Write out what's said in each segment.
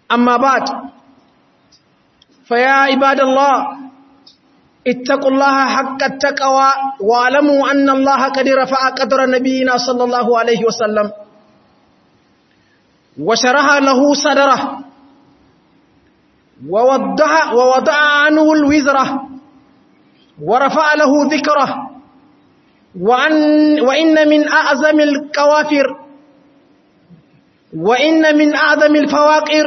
أما بعد فيا عباد الله اتقوا الله حق التقوى واعلموا أن الله قد رفع قدر نبينا صلى الله عليه وسلم وشرح له صدره ووضع, ووضع عنه الوزرة ورفع له ذكره وأن وإن من أعظم الكوافر وإن من أعظم الفواقر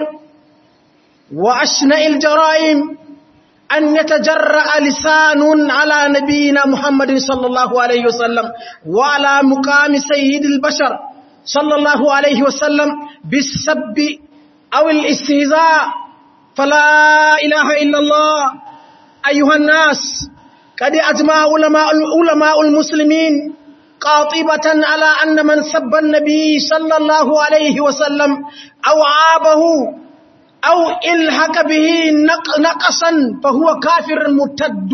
وأشنع الجرائم أن يتجرأ لسان على نبينا محمد صلى الله عليه وسلم وعلى مقام سيد البشر صلى الله عليه وسلم بالسب أو الاستهزاء فلا إله إلا الله أيها الناس قد أجمع علماء, علماء المسلمين قاطبة على أن من سب النبي صلى الله عليه وسلم أو عابه أو إلحق به نقصا فهو كافر مرتد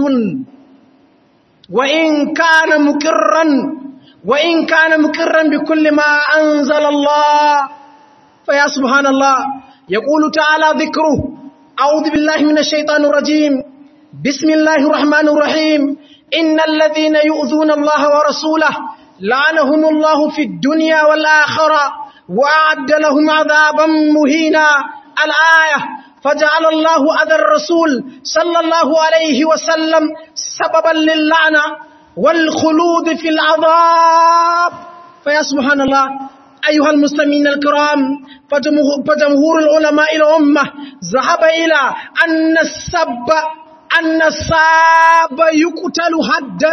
وإن كان مكرا وإن كان مكرا بكل ما أنزل الله فيا سبحان الله يقول تعالى ذكره أعوذ بالله من الشيطان الرجيم بسم الله الرحمن الرحيم إن الذين يؤذون الله ورسوله لعنهم الله في الدنيا والآخرة وأعد لهم عذابا مهينا الآية فجعل الله أذى الرسول صلى الله عليه وسلم سببا للعنة والخلود في العذاب فيا سبحان الله أيها المسلمين الكرام فجمهور العلماء الأمة ذهب إلى أن السب أن الساب يقتل حدا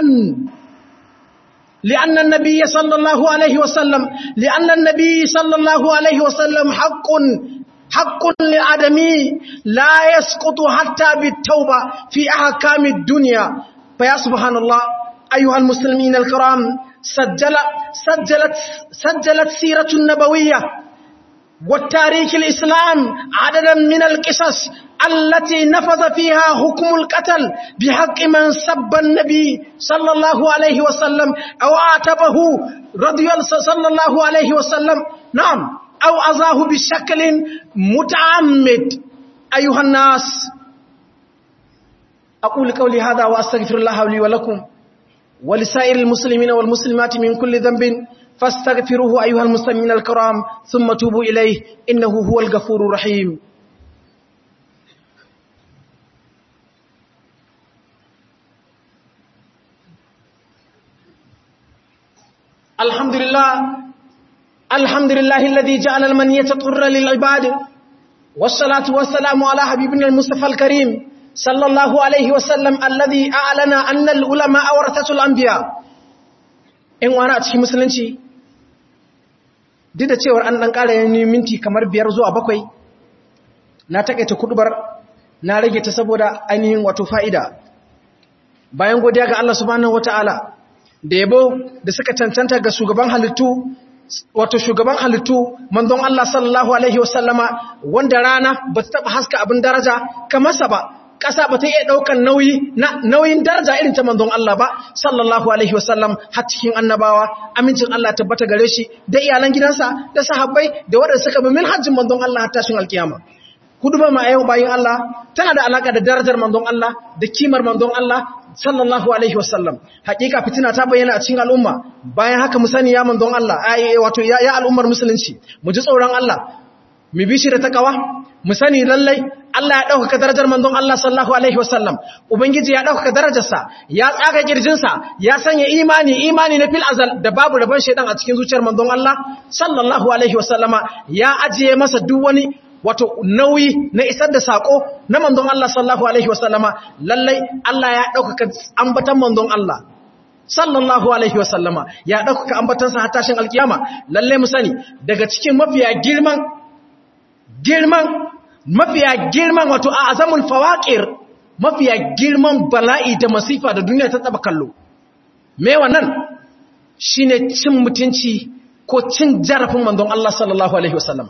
لأن النبي صلى الله عليه وسلم لأن النبي صلى الله عليه وسلم حق حق للآدمي لا يسقط حتى بالتوبة في أحكام الدنيا فيا سبحان الله أيها المسلمين الكرام سجل سجلت سجلت سيرة النبوية والتاريخ الإسلام عددا من القصص التي نفذ فيها حكم القتل بحق من سب النبي صلى الله عليه وسلم أو عاتبه رضي صلى الله عليه وسلم نعم أو أذاه بشكل متعمد أيها الناس أقول قولي هذا وأستغفر الله لي ولكم ولسائر المسلمين والمسلمات من كل ذنب فاستغفروه أيها المسلمين الكرام ثم توبوا إليه إنه هو الغفور الرحيم الحمد لله الحمد لله الذي جعل المنية طر للعباد والصلاة والسلام على حبيبنا المصطفى الكريم صلى الله عليه وسلم الذي أعلن أن العلماء ورثة الأنبياء in wani a cikin musulunci duk da cewar an ɗan ƙara yin minti kamar biyar zuwa bakwai na taƙaita kudubar na rage ta saboda ainihin wato fa'ida bayan godiya ga Allah subhanahu wata'ala da yabo da suka cancanta ga shugaban halittu wato shugaban halittu manzon Allah sallallahu alaihi wasallama wanda rana ba ta taɓa haska abin daraja kamar sa ba ƙasa ba ta iya ɗaukan nauyi na nauyin daraja irin ta manzon Allah ba sallallahu alaihi wasallam har cikin annabawa amincin Allah tabbata gare shi da iyalan gidansa da sahabbai da waɗanda suka bi minhajin manzon Allah har tashin alkiyama kudubar ma yau bayin Allah tana da alaka da darajar manzon Allah da kimar manzon Allah sallallahu alaihi wasallam hakika fitina ta bayyana a cikin al'umma bayan haka mu sani ya manzon Allah wato ya al'ummar musulunci mu ji tsoron Allah mu bi shi da takawa mu sani lallai Allah ya ɗaukaka darajar manzon Allah sallallahu alaihi wasallam ubangiji ya ɗaukaka darajarsa ya tsaga kirjinsa ya sanya imani imani na fil azal da babu rabon shaidan a cikin zuciyar manzon Allah sallallahu alaihi wasallama ya ajiye masa duk wani wato nauyi na isar da sako na manzon Allah sallallahu alaihi wasallama lallai Allah ya ɗaukaka ambatan manzon Allah sallallahu alaihi wasallama ya ɗaukaka ambatansa har tashin alkiyama lallai mu sani daga cikin mafiya girman girman mafiya girman wato a azamul fawaqir mafiya girman bala'i da masifa da duniya ta taba kallo me wannan shine cin mutunci ko cin jarafin manzon Allah sallallahu alaihi wasallam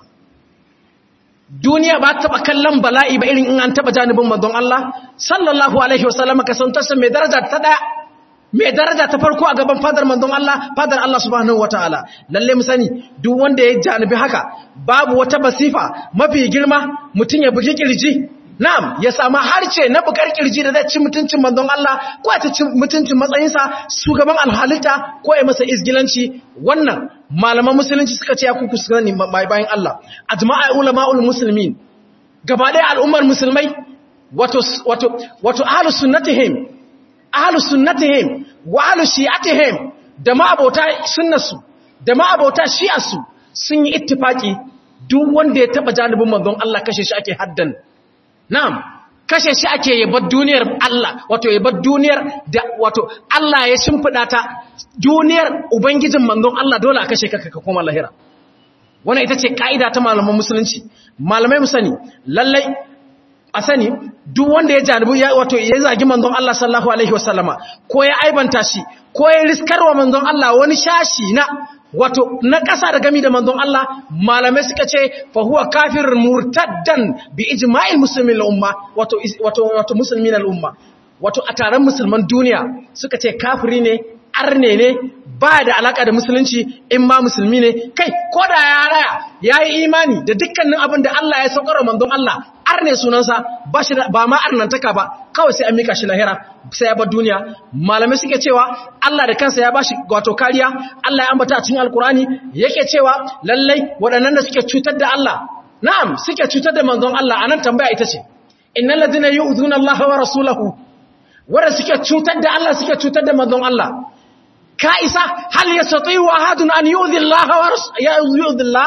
duniya ba taba kallon bala'i ba irin in an taba janibin manzon Allah sallallahu alaihi wasallam ka san tasa mai daraja ta daya mai daraja ta farko a gaban fadar manzon Allah fadar Allah subhanahu wataala lalle mu sani duk wanda ya janibi haka babu wata basifa mafi girma mutun ya bugi kirji na'am ya samu harce na bukar kirji da zai ci mutuncin manzon Allah ko ya ci mutuncin matsayinsa shugaban alhalita ko ya masa izgilanci wannan malaman musulunci suka ce ya kuku su gani mai bayan Allah ajma'a ulama'ul muslimin gaba ɗaya al'ummar musulmai wato wato wato ahlus sunnatihim ahlus sunnatihim wa ahlus shi'atihim da ma'abota sunnarsu da ma'abota shi'arsu sun yi ittifaki duk wanda ya taba janibin manzon Allah kashe shi ake haddan na'am kashe shi ake yabar duniyar Allah wato yabar duniyar da wato Allah ya shimfida ta duniyar ubangijin manzon Allah dole a kashe ka ka koma lahira wannan ita ce kaida ta malaman musulunci malamai mu sani lallai a sani duk wanda ya janibu ya wato ya zagi manzon Allah sallallahu alaihi wasallama ko ya aibanta shi ko ya riskarwa manzon Allah wani shashi na wato na ƙasa da gami da manzon Allah malamai suka ce fa huwa kafir murtaddan bi ijma'il muslimin al-umma wato wato wato muslimin al-umma wato a taron musulman duniya suka ce kafiri ne arne ne ba da alaka da musulunci in ma musulmi ne kai ko da ya raya ya yi imani da dukkanin abin da Allah ya saukar manzon Allah arne sunansa ba shi ba ma arnantaka ba kawai sai an mika shi lahira sai ya bar duniya malamai suke cewa Allah da kansa ya bashi wato kariya Allah ya ambata a cikin alkurani yake cewa lallai waɗannan da suke cutar da Allah na'am suke cutar da manzon Allah anan tambaya ita ce innal ladina yu'zuna Allah wa rasulahu wanda suke cutar da Allah suke cutar da manzon Allah ka isa hal yastati'u ahadun an yu'dhi Allah wa yu'dhi Allah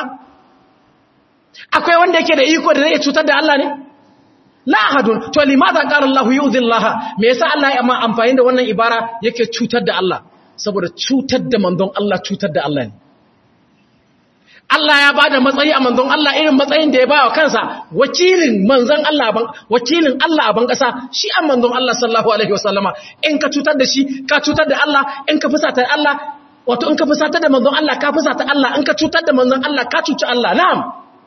akwai wanda yake da iko da zai cutar da Allah ne la ahadun to limadha qala Allah yu'dhi Allah me yasa Allah ya amma amfani da wannan ibara yake cutar da Allah saboda cutar da manzon Allah cutar da Allah ne Allah ya bada matsayi a manzon Allah irin matsayin da ya bawa kansa wakilin manzon Allah ban wakilin Allah a ban kasa shi an manzon Allah sallallahu alaihi wasallama in ka cutar da shi ka cutar da Allah in ka fusata Allah wato in ka fusata da manzon Allah ka fusata Allah in ka cutar da manzon Allah ka cuci Allah na'am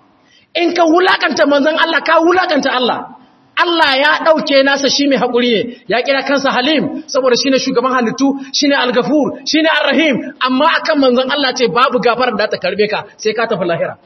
in ka wulakanta manzon Allah ka wulakanta Allah Allah ya ɗauke nasa shi mai haƙuri ne ya kira kansa halim saboda shi ne shugaban halittu shi ne algafur shi ne arrahim amma akan manzon Allah ce babu gafarar da ta karbe ka sai ka tafi lahira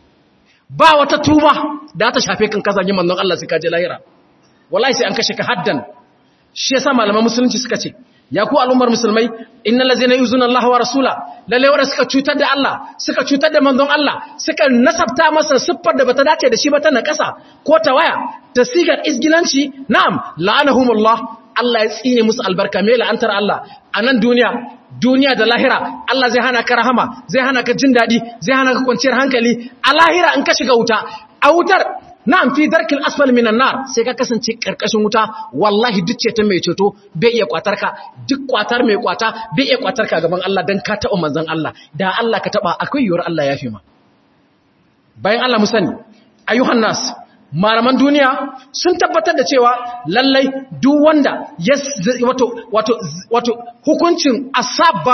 ba wata tuba da ta shafe kan kazanyi manzon Allah sai ka je lahira wallahi sai an kashe ka haddan shi yasa malaman musulunci suka ce ya ku al'ummar musulmai innal ladzina yuzuna Allah wa rasula lalle wanda suka cutar da Allah suka cutar da manzon Allah suka nasabta masa siffar da bata dace da shi ba ta nakasa ko ta waya ta sigar isgilanci na'am la'anahumullah Allah ya tsine musu albarka me la'antar Allah a nan duniya duniya da lahira Allah zai hana ka rahama zai hana ka jin dadi zai hana ka kwanciyar hankali a lahira in ka shiga wuta a wutar na'am fi darkil asfal minan nar sai ka kasance karkashin wuta wallahi duk ce ta mai ceto bai iya kwatar ka duk kwatar mai kwata bai iya kwatar ka gaban Allah dan ka taba manzon Allah da Allah ka taba akwai yiwuwar Allah ya fi ma bayan Allah mu sani ayyuhan nas malaman duniya sun tabbatar da cewa lallai duk wanda ya wato wato wato hukuncin asabba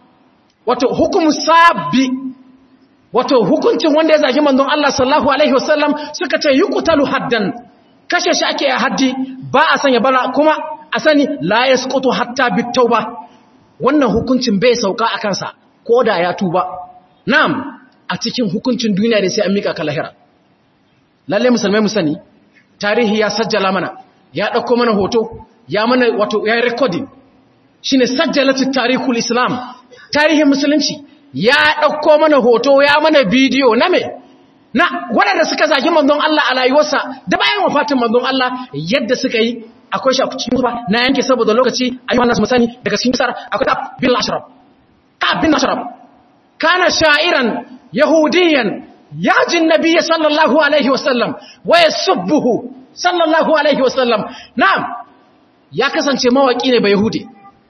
wato hukumu sabbi wato hukuncin wanda ya zagi manzon Allah sallallahu alaihi wasallam suka ce yuqtalu haddan kashe shi ake a haddi ba a sanya bala kuma a sani la yasqutu hatta bitauba wannan hukuncin bai sauka a kansa koda ya tuba na'am a cikin hukuncin duniya da sai an mika kalahira lalle musulmai mu sani tarihi ya sajjala mana ya dauko mana hoto ya mana wato ya recording shine sajjalatu tarihul islam tarihin musulunci ya ɗauko mana hoto ya mana bidiyo na me na waɗanda suka zagi manzon Allah a rayuwarsa da bayan wafatin manzon Allah yadda suka yi akwai shi a cikin ba na yanke saboda lokaci a yi wannan musani daga cikin misar akwai ka'ab bin ashraf ka'ab bin ashraf kana sha'iran yahudiyan yajin nabiyyi sallallahu alaihi wasallam wa yasubbuhu sallallahu alaihi wasallam na'am ya kasance mawaki ne ba yahudi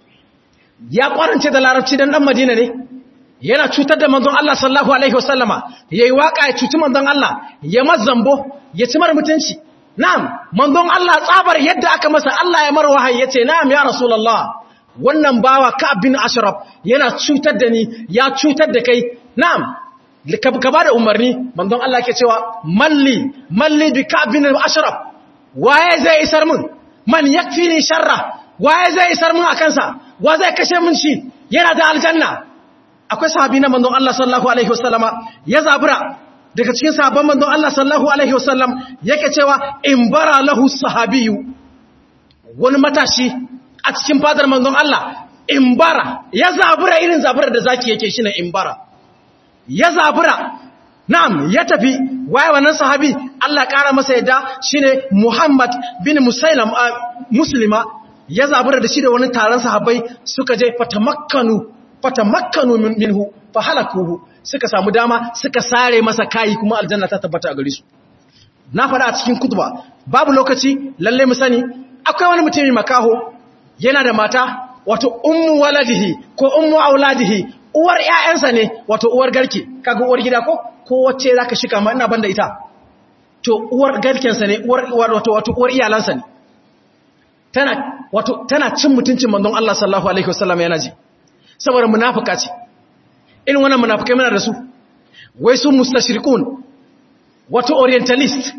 ya kwarance da larabci dan dan madina ne yana cutar da manzon Allah sallallahu alaihi wasallama yayi waka ya cuci manzon Allah ya mazambo ya ci mar mutunci na'am manzon Allah tsabar yadda aka masa Allah ya mar wahayi yace na'am ya rasulullah wannan bawa Ka'ab bin Ashraf yana cutar da ni ya cutar da kai na'am ka bada umarni manzon Allah yake cewa malli malli bi Ka'ab bin Ashraf waye zai isar mun man yakfini sharra waye zai isar mun akan sa wa zai kashe min shi yana da aljanna akwai sahabi na manzon Allah sallallahu alaihi wasallama ya zabura daga cikin sahabban manzon Allah sallallahu alaihi wasallam yake cewa in bara lahu sahabiyu wani matashi a cikin fadar manzon Allah in bara ya zabura irin zabura da zaki yake shine in bara ya zabura na'am ya tafi waye wannan sahabi Allah ƙara masa yadda shine Muhammad bin Musailam muslima ya zabura da shi da wani taron sahabbai suka je fatamakkanu fatamakkanu minhu fahalakuhu suka samu dama suka sare masa kai kuma aljanna ta tabbata a gare su na faɗa a cikin kutuba babu lokaci lalle mu sani akwai wani mutumi makaho yana da mata wato ummu waladihi ko ummu auladihi uwar ƴaƴansa ne wato uwar garke kaga uwar gida ko ko wacce zaka shika ma ina banda ita to uwar garkensa ne uwar wato wato uwar iyalansa ne tana wato tana cin mutuncin manzon Allah sallallahu alaihi wasallam yana ji saboda munafika ce irin wannan munafikai muna da su wai su mustashrikun wato orientalist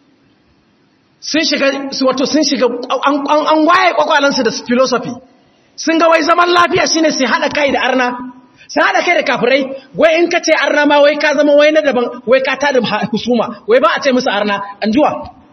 sun shiga wato sun shiga an waye kwakwalansu da philosophy sun ga wai zaman lafiya shine sai hada kai da arna sai hada kai da kafirai wai in ka ce arna ma wai ka zama wai na daban wai ka tada husuma wai ba a ce musu arna anjuwa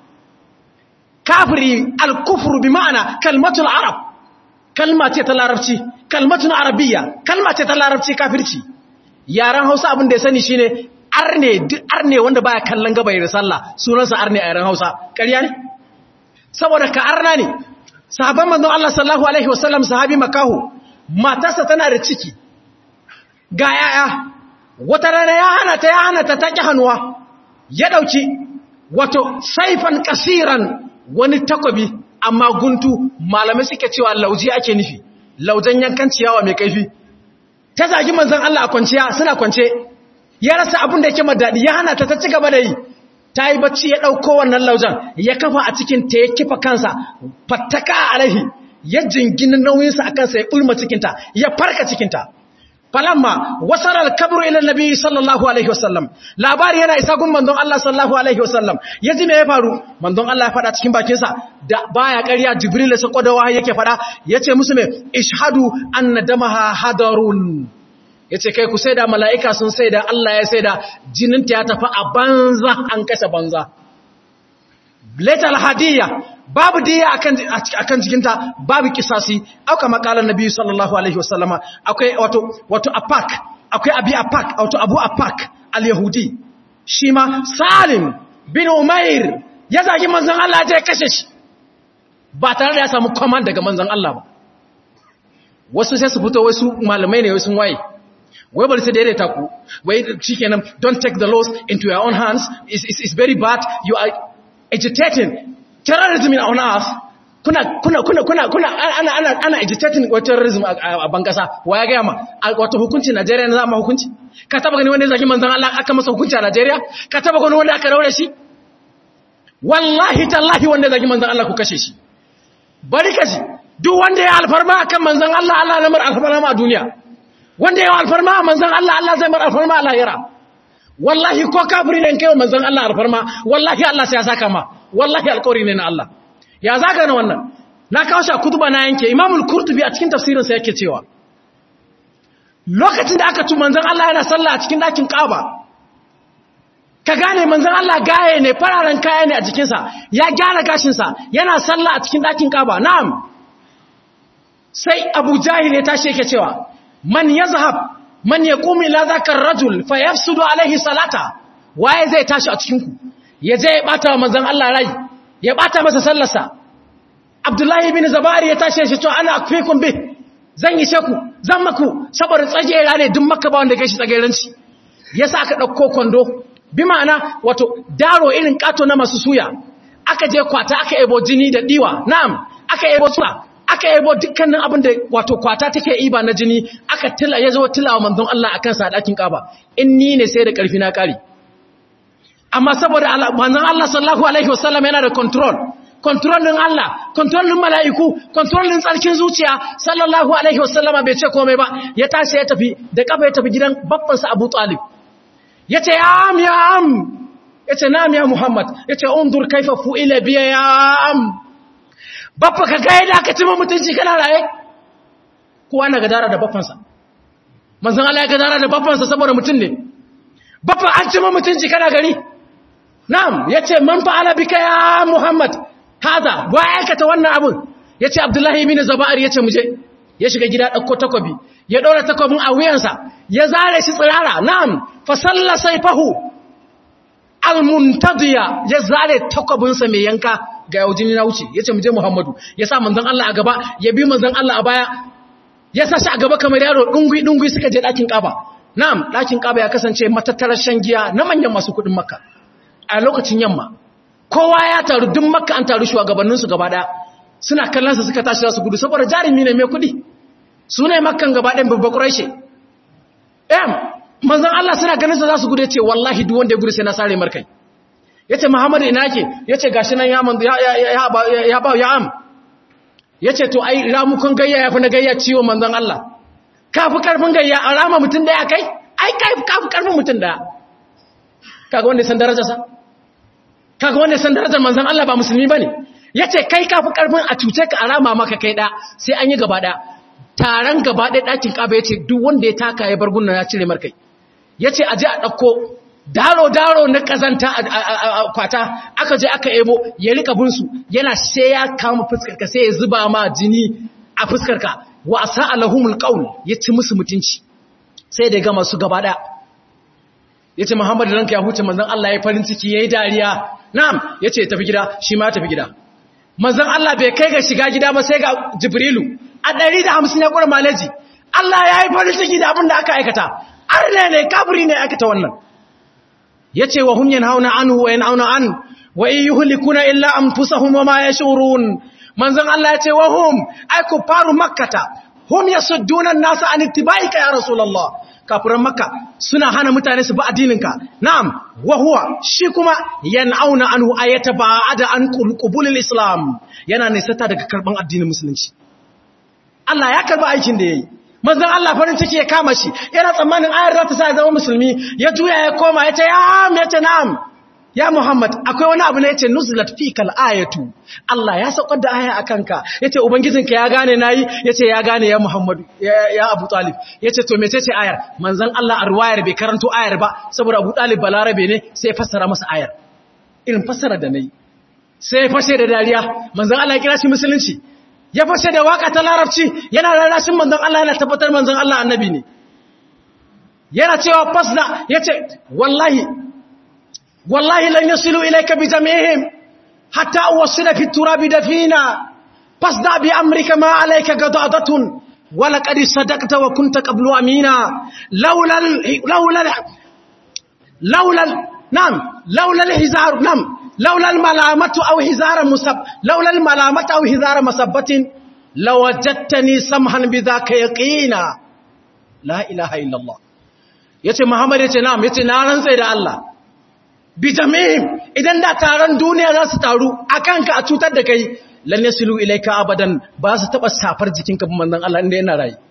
kafiri al-kufru bi ma'ana kalmatul arab kalma ce ta larabci kalmatun arabiya kalma ce ta larabci kafirci yaran hausa abin da ya sani shine arne arne wanda baya kallon gaba da sallah sunansa arne a yaran hausa ƙarya ne saboda ka arna ne sahabban manzon Allah sallallahu alaihi wasallam sahabi makahu matarsa tana da ciki ga yaya wata rana ya hana ta ya hana ta taki hannuwa ya dauki wato saifan kasiran wani takobi amma guntu malamai suke cewa lauji ake nufi laujan yankan ciyawa mai kaifi ta zagi manzon Allah a kwanciya suna kwance ya rasa abin da yake madadi ya hana ta ta ci gaba da yi ta yi bacci ya ɗauko wannan laujan ya kafa a cikin ta ya kifa kansa fattaka alaihi ya jingina nauyinsa a kansa ya ɓulma cikinta ya farka cikinta falamma wasarar kabru ila nabi sallallahu alaihi wasallam labari yana isa gun manzon Allah sallallahu alaihi wasallam ya ji me ya faru manzon Allah ya faɗa cikin bakinsa da baya ƙarya jibril sai koda wahayi yake faɗa yace musu me ishhadu anna damaha hadarun yace kai ku sai da mala'ika sun sai da Allah ya sai da jininta ya tafi a banza an kashe banza letal hadiyya babu diya akan akan jikinta babu kisasi auka makalan nabi sallallahu alaihi wasallama akwai wato wato apak akwai abi apak wato abu apak al-yahudi shi ma salim bin umair ya zagi manzon Allah ya kashe shi ba tare da ya samu command daga manzon Allah ba wasu sai su fito wasu malamai ne wasu waye wai bari sai daidaita ku wai shikenan don't take the laws into your own hands is is is very bad you are agitating terrorism in on earth kuna kuna kuna kuna kuna ana ana ana agitating wa terrorism a bangasa wa ya ga ma wato hukunci Najeriya ne za mu hukunci ka taba gani wanda zaki manzon Allah aka masa hukunci a Najeriya ka taba gani wanda aka raure shi wallahi tallahi wanda zaki manzon Allah ku kashe shi bari kaji duk wanda ya alfarma akan manzon Allah Allah na mar alfarma a duniya wanda ya alfarma a manzon Allah Allah zai mar alfarma a lahira wallahi ko kafiri ne kai manzon Allah alfarma wallahi Allah sai ya saka ma wallahi alƙawari ne na Allah ya zaka na wannan na kawo shi a kutuba na yanke Imam al-Qurtubi a cikin tafsirin sa yake cewa lokacin da aka tu manzon Allah yana sallah a cikin dakin Kaaba ka gane manzon Allah gaye ne fararen kaya ne a jikinsa ya gyara gashinsa yana sallah a cikin dakin Kaaba na'am sai Abu Jahil ya tashi yake cewa man yazhab man yaqum ila zakar rajul fayafsudu alaihi salata waye zai tashi a cikin ku ya je ya bata manzon Allah rai ya bata masa sallarsa Abdullahi ibn Zabari ya tashi shi to ana akfikum bi zan yi sheku zan maku saboda tsagera ne duk makka ba wanda kai shi tsageranci yasa aka dauko kwando bi ma'ana wato daro irin kato na masu suya aka je kwata aka ebo jini da diwa na'am aka ebo suwa aka yabo dukkanin abin da wato kwata take iba na jini aka tila ya zo tilawa manzon Allah akan sa dakin kaba in ni ne sai da karfi na kare amma saboda manzon Allah sallallahu alaihi wasallam yana da control control din Allah control din mala'iku control din tsarkin zuciya sallallahu alaihi wasallam bai ce komai ba ya tashi ya tafi da kafa ya tafi gidan babban sa Abu Talib yace ya am ya am yace na'am ya Muhammad yace undur kaifa fu'ila biya ya am babba ka ga yadda aka cima mutunci kana raye kowa na gadara da baffansa manzon Allah ya gadara da baffansa saboda mutum ne baffan an cima mutunci kana gari na'am yace man fa'ala bika ya Muhammad hada wa aikata wannan abun yace Abdullahi ibn Zaba'ir yace muje ya shiga gida dauko takobi ya ɗora takobin a wuyansa ya zare shi tsirara na'am fa salla sayfahu almuntadiya ya zare takobinsa mai yanka ga yaujini na wuce yace mu je Muhammadu ya sa manzon Allah a gaba ya bi manzon Allah a baya ya sa shi a gaba kamar yaro dungui dungui suka je dakin Kaaba na'am dakin Kaaba ya kasance matattarar shan giya na manyan masu kudin Makka a lokacin yamma kowa ya taru duk Makka an taru shugabannin su gaba daya suna kallon sa suka tashi za su gudu saboda jarumi ne mai kudi su ne makkan gaba ɗin babba ƙuraishe ɗan manzan Allah suna ganin sa za su gudu ya ce wallahi duk wanda ya gudu sai na sare markai ya ce muhammadu ina ke ya ce gashi nan ya ba ya am ya ce to ai ramukun gayya ya fi na gayya ciwo manzan Allah ka fi ƙarfin gayya a rama mutum da ya kai ai ka fi ƙarfin mutum da kaga wanda san darajarsa kaga wanda san darajar manzan Allah ba musulmi ba ne ya ce kai ka fi ƙarfin a cuce ka a rama maka kai ɗa sai an yi gaba ɗaya taron gaba ɗaya ɗakin ƙaba ya ce duk wanda ya taka ya bar gunna ya cire markai ya ce a je a ɗauko daro-daro na ƙazanta a kwata aka je aka ebo ya rika binsu yana sai ya kama fuskarka sai ya zuba ma jini a fuskarka wasa alahumul ƙaun ya ci musu mutunci sai da gama su gaba ɗaya ya ce muhammadu ranka ya huce manzan Allah ya farin ciki ya yi dariya na'am ya ce tafi gida shi ma tafi gida manzan Allah bai kai ga shiga gida ba sai ga jibrilu a ɗari da hamsin ya ƙura maleji Allah ya yi farin ciki da abin da aka aikata arne ne kafiri ne aikata wannan ya ce wa hunyan hauna an huwa yin hauna an wa in yi hulikuna illa an fusa huma ma ya shurun manzan Allah ya ce wa hum aiku faru makkata hum ya suddunan nasa an ittibaika ya rasulallah kafiran makka suna hana mutane su bi addininka na'am wa huwa shi kuma yan'auna anhu ayata ba'ada an qubulil islam yana nisata daga karban addinin musulunci Allah ya karba aikin da yayi manzon Allah farin ciki ya kama shi yana tsammanin ayar za ta sa ya zama musulmi ya juya ya koma ya ce ya am ya ce na'am ya Muhammad akwai wani abu ne yace nuzlat fikal ayatu Allah ya saukar da aya akanka yace ubangijinka ya gane nayi yace ya gane ya Muhammad ya Abu Talib yace to mecece ayar manzon Allah a ruwayar bai karanto ayar ba saboda Abu Talib balarabe ne sai fassara masa ayar irin fassara da nayi sai fashe da dariya manzon Allah ya kira shi musulunci ya fashe da waka ta larabci yana rarrashin manzon Allah yana tabbatar manzon Allah annabi ne yana cewa fasna yace wallahi والله لن يصلوا إليك بجميعهم حتى أوصل في التراب دفينا فاصدع بأمرك ما عليك قضاضة ولقد صدقت وكنت قبل أمينا لولا ال... لولا ال... لولا ال... نعم لولا الهزار نعم لولا الملامة أو هزار مسب لولا الملامة أو هزار مسبة لوجدتني سمحا بذاك يقينا لا إله إلا الله yace Muhammad yace na'am yace na rantsai da Allah bijamihim idan da taron duniya za su taru a kanka a cutar da kai lan yasilu ilaika abadan ba su taba safar jikinka bin manzon Allah inda yana rayi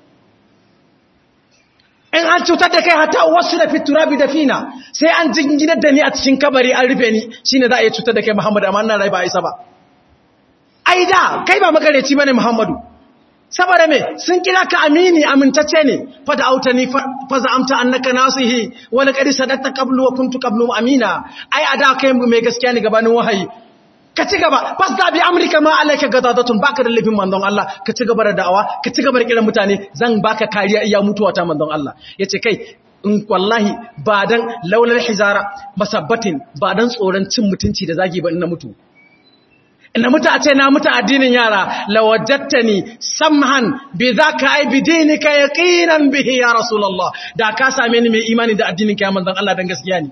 in an cutar da kai hatta wasu da fiturabi da fina sai an jinginar da ni a cikin kabari an rufe ni shine za a yi cutar da kai Muhammadu amma ina rayi ba isa ba ai da kai ba magareci bane Muhammadu saboda me sun kira ka amini amintacce ne fada autani fa za'amta annaka nasihi wa laqad sadaqta qablu wa kuntu qablu amina ai ada kai mai gaskiya ne gabanin wahayi ka ci gaba fasda bi amrika ma alayka gadadatun baka da lifin manzon Allah ka ci gaba da da'awa ka ci gaba da kiran mutane zan baka kariya iya mutuwa ta manzon Allah yace kai in wallahi ba dan laulal hizara masabbatin ba dan tsoron cin mutunci da zagi ba ina mutu ina mutu a ce na mutu addinin yara lawajattani samhan bi zaka ai bi dinika yaqinan bihi ya rasulullah da ka same ni mai imani da addinin ka ya manzon Allah dan gaskiya ne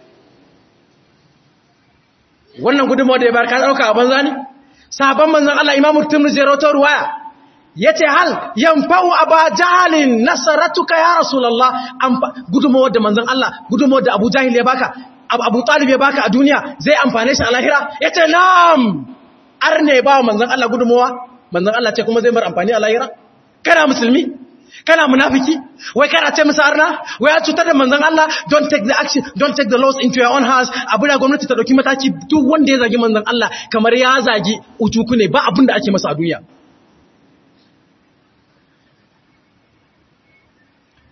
wannan gudunmawar da ya bar ka dauka a banza ne sahabban manzon Allah imamu tirmidhi rawato ruwaya yace hal yanfa'u aba jahalin nasaratuka ya rasulullah gudunmawar da manzon Allah gudunmawar da Abu Jahil ya baka Abu Talib ya baka a duniya zai amfane shi a lahira yace na'am arne ba manzon Allah gudunmawa manzon Allah ce kuma zai mar amfani a lahira kana musulmi kana munafiki wai kana ce musu arna wai ya cutar da manzon Allah don't take the action don't take the laws into your own hands abin da gwamnati ta dauki mataki duk wanda ya zagi manzon Allah kamar ya zagi utuku ne ba abin da ake masa a duniya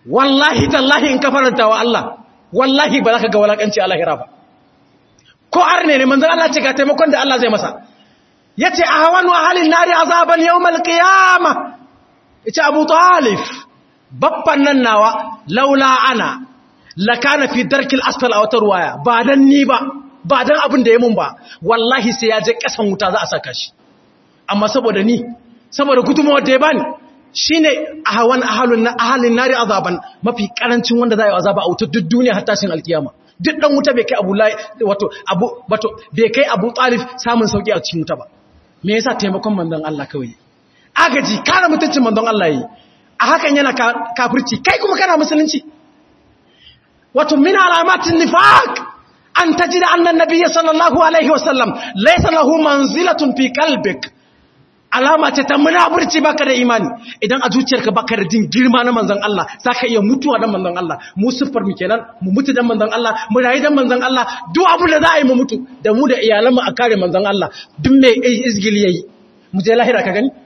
wallahi tallahi in ka faranta wa Allah wallahi ba za ka ga walakanci a lahira ba ko arne ne manzon Allah ce ga taimakon da Allah zai masa yace a hawan wa halin nari azaban yawmal qiyama yace Abu Talib babban nan nawa laula ana lakana fi darkil asfal a wata ruwaya ba dan ni ba ba dan abin da ya mun ba wallahi sai ya je kasan wuta za a saka shi amma saboda ni saboda gudunmawar da ya bani shine ahawan ahalun na ahalin nari azaban mafi karancin wanda za a yi azaba a wuta duk duniya har tashin alkiyama duk dan wuta bai kai abu wato abu wato bai kai abu talib samun sauki a cikin wuta ba me yasa taimakon manzon Allah kawai agaji kare mutuncin manzon Allah yi a hakan yana kafirci kai kuma kana musulunci wato min alamatin nifaq an tajida anna nabiyya sallallahu alaihi wasallam laysa lahu manzilatun fi qalbik alama ce ta munafurci baka da imani idan a zuciyarka baka da jin girma na manzon Allah zaka iya mutuwa dan manzon Allah mu siffar mu kenan mu mutu dan manzon Allah mu rayu dan manzon Allah duk abin da za a yi mu mutu da mu da iyalanmu a kare manzon Allah duk mai izgili yayi mu je lahira ka gani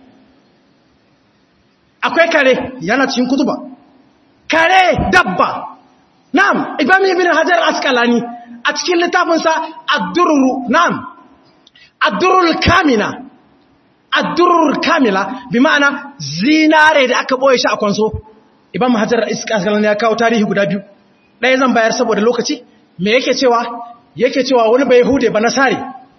akwai kare yana cikin kutuba kare dabba na'am ibn ibn hajar asqalani a cikin littafinsa ad-durru na'am ad-durrul kamina ad-durrul kamila bi ma'ana zinare da aka boye shi a kwanso ibn hajar asqalani ya kawo tarihi guda biyu ɗaya zan bayar saboda lokaci me yake cewa yake cewa wani bai hude ba nasari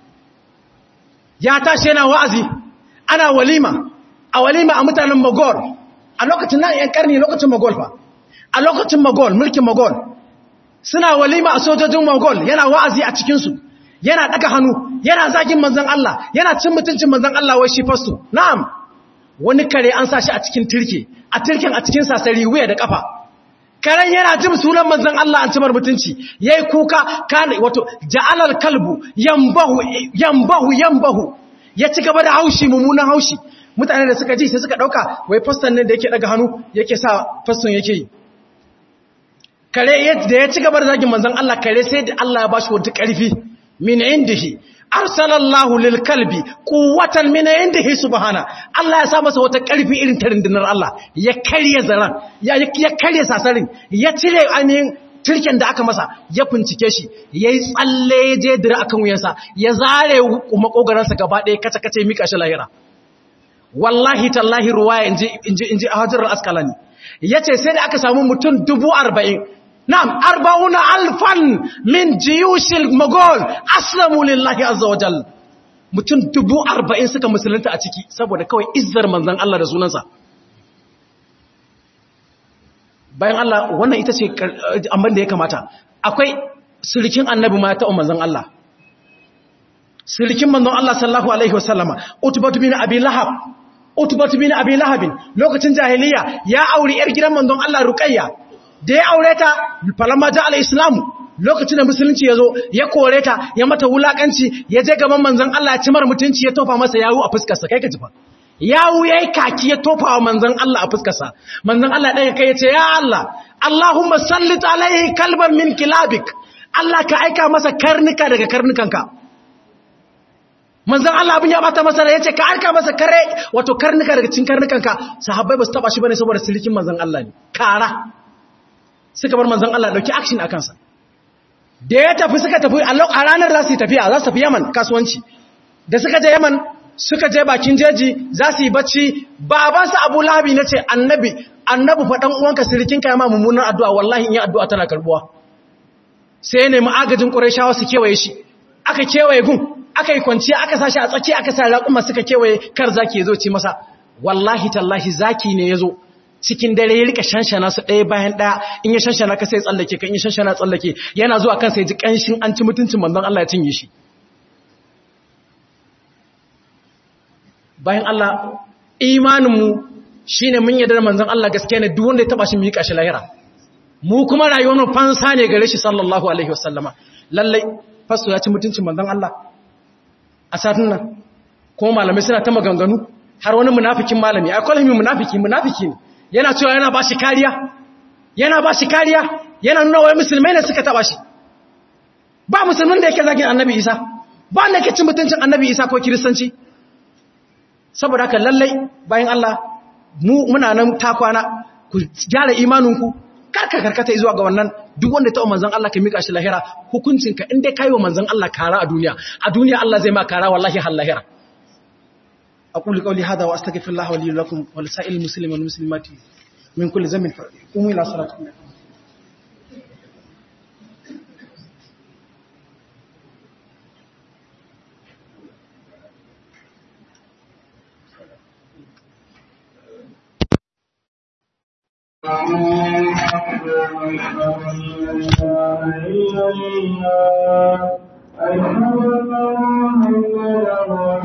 ya tashi yana wa'azi ana walima a walima a mutanen magol a lokacin nan yan karni lokacin magol fa a lokacin magol mulkin magol suna walima a sojojin magol yana wa'azi a cikinsu yana daga hannu yana zagin manzan Allah yana cin mutuncin manzan Allah wai shi fasu na'am wani kare an sa shi a cikin turke a turken a cikin sasari wuya da kafa karen yana jin sunan manzan Allah an cimar mutunci yayi kuka kana wato ja'alal kalbu yambahu yambahu yambahu ya ci gaba da haushi mummunan haushi mutane da suka ji sai suka dauka wai faston ne da yake daga hannu yake sa faston yake yi kare da ya ci gaba da zagin manzon Allah kare sai da Allah ya bashi wata karfi min indihi arsalallahu lil kalbi quwwatan min indihi subhana Allah ya sa masa wata karfi irin ta rundunar Allah ya karye zaran ya ya karye sasarin ya cire ainihin turken da aka masa ya bincike shi ya yi tsalle ya je dira akan wuyansa ya zare makogaransa gaba ɗaya kace-kace mika shi lahira wallahi tallahi ruwaya in ji a hajjar askalani ya ce sai da aka samu mutum dubu arba'in na'am arba'una alfan min jiyushil magol aslamu lillahi azza wa jal mutum dubu arba'in suka musulunta a ciki saboda kawai izzar manzan Allah da sunansa bayan Allah wannan ita ce amman da ya kamata akwai sirikin annabi ma ta manzon Allah sirikin manzon Allah sallallahu alaihi wasallama utbatu bin abi lahab utbatu bin abi lahab lokacin jahiliya ya auri yar gidan manzon Allah ruqayya da ya aure ta falamma ja al-islam lokacin da musulunci yazo ya kore ta ya mata wulakanci ya je gaban manzon Allah ya cimar mutunci ya tofa masa yawu a fuskar sa kai ka ji fa yawu yayi kaki ya tofa wa manzon Allah a fuskarsa manzon Allah ɗaya kai ya ce ya Allah Allahumma sallit alaihi kalban min kilabik Allah ka aika masa karnuka daga karnukanka manzon Allah abin ya bata masa ya ce ka aika masa kare wato karnuka daga cikin karnukanka sahabbai ba su taba shi bane saboda silikin manzon Allah ne kara suka bar manzon Allah dauki action a kansa da ya tafi suka tafi a ranar za su yi tafiya za su tafi Yaman kasuwanci da suka je Yaman suka je bakin jeji za su yi bacci babansa abu lahabi na ce annabi annabi faɗan uwanka sirikinka ya ma mummunan addu'a wallahi in yi addu'a tana karbuwa sai ne ma'agajin ƙurashawa su kewaye shi aka kewaye gun aka yi kwanciya aka sa shi a tsaki aka sa raƙuma suka kewaye kar zaki ya zo ci masa wallahi tallahi zaki ne ya zo cikin dare ya rika shanshana su ɗaya bayan ɗaya in ya shanshana ka sai tsallake ka in ya shanshana tsallake yana zuwa kan sai ji ƙanshin an ci mutuncin manzon Allah ya cinye shi bayan Allah imaninmu shi ne mun yadda manzan Allah gaske ne duk wanda ya taba shi mu yi ƙashi lahira mu kuma rayuwar fansa ne gare shi sallallahu alaihi wasallama lallai fasto ya ci mutuncin manzan Allah a satin nan kuma malamai suna ta maganganu har wani munafikin malami a kwalhimi munafiki munafiki ne yana cewa yana ba shi kariya yana ba shi kariya yana nuna wai musulmai ne suka taba shi ba musulmin da yake zagin annabi isa ba wanda yake cin mutuncin annabi isa ko kiristanci saboda haka lallai bayan Allah mu muna nan takwana ku gyara imaninku karka karkata zuwa ga wannan duk wanda ta manzon Allah ka mika shi lahira hukuncinka in dai kai wa manzon Allah kara a duniya a duniya Allah zai ma kara wallahi har lahira aqulu qawli hadha wa astaghfirullah wa li lakum wa lisa'il muslimin wal muslimati min kulli dhanbin qumu ila salatikum أشهد أن لا إله إلا الله